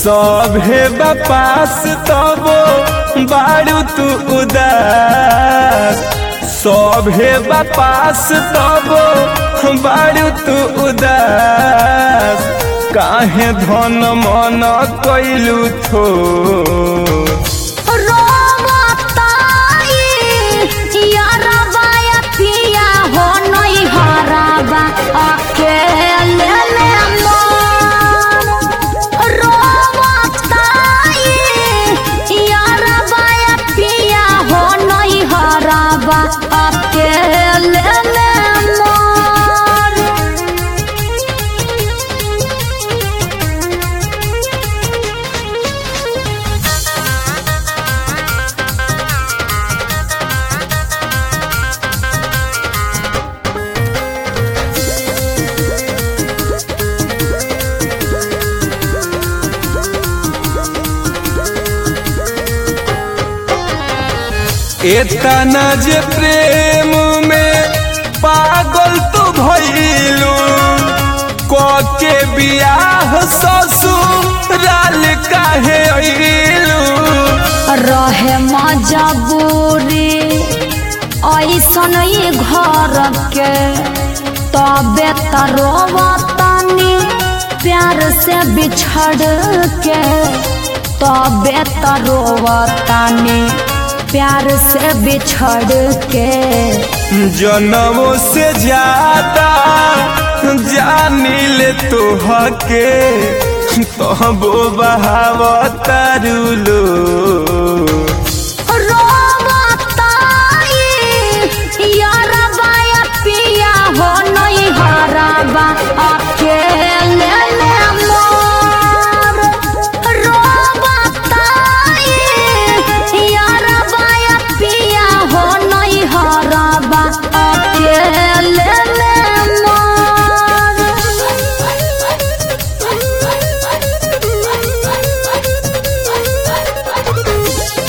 सभे बपास तबो बारू तू उदास सभे बपास तबो बारू तू उदास काहे धन मन कैलू थो रोवताई यारबा या पिया हो नहीं हराबा अकेले में मन रोवताई यारबा या पिया हो नहीं हराबा अकेले में मन एतना जे प्रेम में पागल तू भइलू के बियाह ससुराल काहे अइलू रहे मजबूरी ऐसन ही घर के तबे तरोवतनी प्यार से बिछड़ के तबे तरोवतनी प्यार से बिछड़ के जनमों से ज्यादा जानिल तोहके तबो बहावतारू लो रोवताई यारबा या पिया हो नहीं हराबा अकेले में मोर रोवताई यारबा या पिया हो नहीं हराबा अकेले में मोर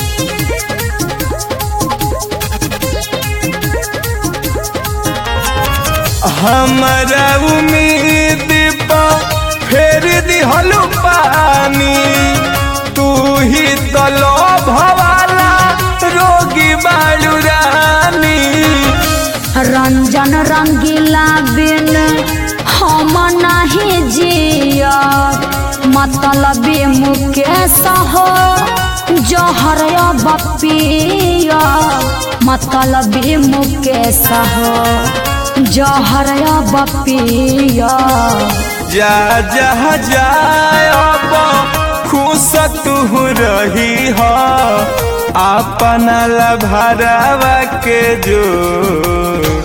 हमारा उम्मीद पा फेर दिहलु पानी तू ही तलो भवाला रोगी बालू रानी रंजन रंगीला बिन हम नहीं जिया मतलबी मुकेश हो जहर बपिया मतलबी मुकेश हो जहर बपिया जा जा जाय अब खुश तू रही हो अपना लभरावा के जो